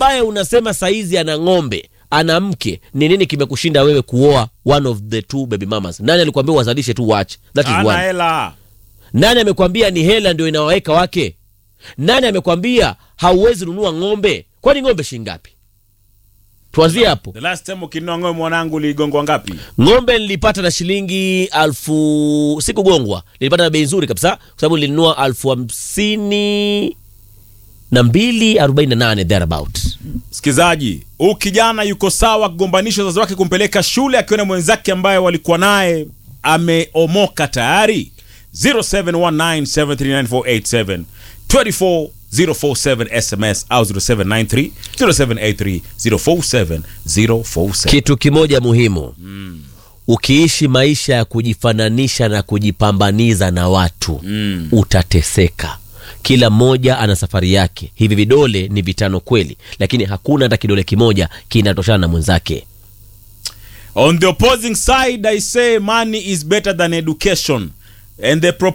ambaye unasema saizi ana ng'ombe ana mke ni nini kimekushinda wewe kuoa one of the two baby mamas nani alikwambia wazalishe tu watch that is ana one hela nani amekwambia ni hela ndio inawaweka wake nani amekwambia hauwezi nunua ng'ombe kwani ng'ombe shingapi tuanzie hapo the last time ukinunua ng'ombe mwanangu uligongwa ngapi ng'ombe nilipata na shilingi alfu sikugongwa nilipata na bei nzuri kabisa kwa sababu nilinunua alfu hamsini na mbili arobaini na nane thereabout msikilizaji huu kijana yuko sawa kugombanisha wazazi wake kumpeleka shule akiwa na mwenzake ambaye walikuwa naye ameomoka tayari 0719739487 24047 sms au 0793 0783 047 047 kitu kimoja muhimu mm. ukiishi maisha ya kujifananisha na kujipambaniza na watu mm. utateseka kila mmoja ana safari yake hivi vidole ni vitano kweli lakini hakuna hata kidole kimoja kinatoshana na mwenzake On the opposing side, I say money is better than education. And the